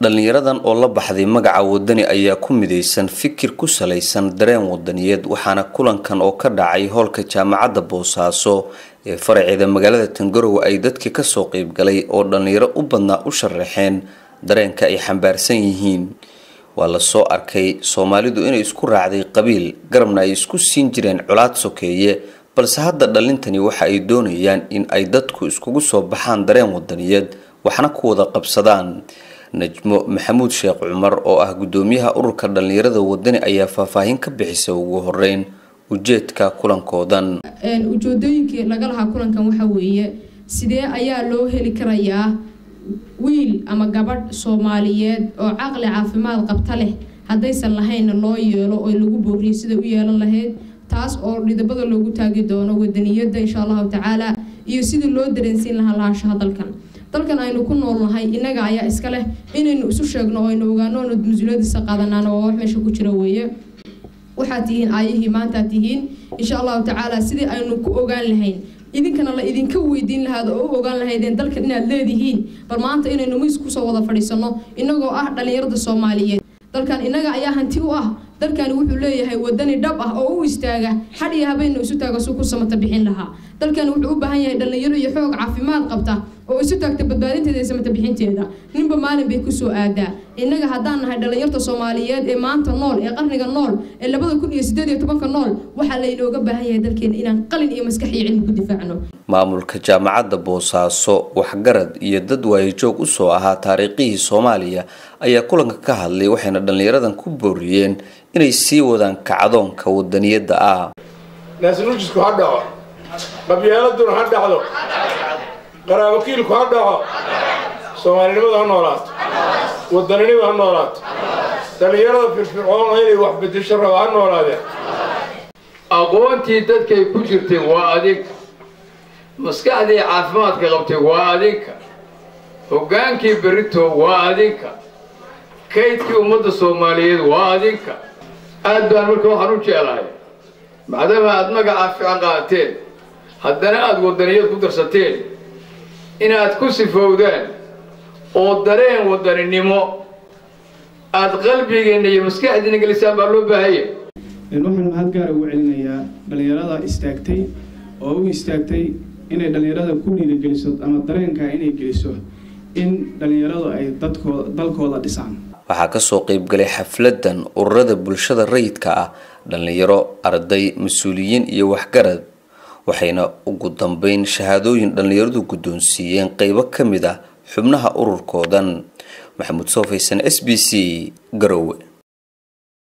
dhallinyaradan oo la baxday magaca wadani ayaa ku midaysan fikir ku salaysan dareen wadaniyeed waxaana kulankan oo ka dhacay hoolka jaamacadda boosaaso ee faraceeda magaalada tangarowe ay dadkii kasoo qeybgalay oo dhallinyaro u badnaa u sharaxeen dareenka ay xambaarsan yihiin waa lasoo arkay soomaalidu inay isku raacday qabiil garabna ay isku siin jireen colaad sokeeye balse hadda dhalintani waxa ay doonayaan in ay dadku iskugu soo baxaan dareen wadaniyeed waxna ku wada qabsadaan najmo maxamuud sheekh cumar oo ah gudoomiyaha ururka dhallinyarada wadani ayaa faahfaahin ka bixisay ugu horeyn ujeedka kulankoodan ujeedooyinkii laga lahaa kulankan waxa weeye sidee ayaa loo heli karayaa wiil ama gabadh soomaaliyeed oo caqli caafimaad qabta leh haddaysan lahaynna loo yeelo oo lagu booriyo sida u yeelan lahayd taas oo dhidabada loogu taagi doono wadaniyada insha allahu tacaala iyo sidii loo dareensiin lahaa lahaanshaha dalkan dalkan aynu ku noolnahay innaga ayaa iska leh inaynu isu sheegno oo aynu ogaano oonu mas-uuliyadiisa qaadanaan waa wax meesha ku jira weeye waxaad tihiin aayihii maantaad tihiin insha allahu tacaala sidii aynu ku ogaan lahayn idinkana la idinka weydiin lahaad oo u ogaan lahaydeen dalkan inaad leedihiin bal maanta inaynu miis kusoo wada fadhiisano inagoo ah dhallinyarada soomaaliyeed dalkan innaga ayaa hanti u ah dalkani wuxuu leeyahay wadani dhab ah oo u istaaga xad iyo habeenna isu taaga suu ku samata bixin lahaa dalkani wuxuu u baahan yahay dhallinyaro iyo xoog caafimaad qabta oo isu taagta badbaadinteeda iyo samata bixinteeda ninba maalin bay kusoo aadaa innaga haddaan nahay dhallinyarta soomaaliyeed ee maanta nool ee qarniga nool ee labada kun iyo sideed iyo tobanka nool waxaa laynooga baahan yahay dalkeena inaan qalin iyo maskax iyo cilmi ku difaacno maamulka jaamacadda boosaaso waxgarad iyo dad waayajoog usoo ahaa taariikhihii soomaaliya ayaa kulanka ka hadlay waxayna dhallinyaradan ku booriyeen inay sii wadaan kacdoonka wadaniyadda ah naasnuujisku ha dhaco qabyaaladuna ha dhacdo qaraabakiilku ha dhaco soomaalinimadu ha noolaato wadaninimadu ha noolaato dhallinyarada firfircoona inay wax bedesho raba ha noolaadeen aqoontii dadkay ku jirtay waa adinka maskaxdii caafimaadka qabtay waa adinka hoggaankii berito waa adinka kaydkii ummadda soomaaliyeed waa adinka aad baan marka waxaan u jeclahay maadaama aad magacaa fiican qaateen haddana aada wadaniyad ku darsateen inaad ku sifowdaan oo dareen wadaninimo aada qalbigeenna iyo maskaxdiina gelisaan baa loo baahanya waxaan mahad gaara ugu celinayaa dhallinyarada istaagtay oo u istaagtay inay dhallinyarada ku dhiirigeliso ama dareenkaa inay geliso in dhallinyaradu ay dadkooda dalkooda dhisaan waxaa kasoo qeybgalay xafladan ururada bulshada rayidka ah dhallinyaro arday mas-uuliyiin iyo waxgarad waxayna ugu dambeyn shahaadooyin dhallinyaradu guddoonsiiyeen qeybo ka mid ah xubnaha ururkoodan maxamuud soofaysan s b c garowe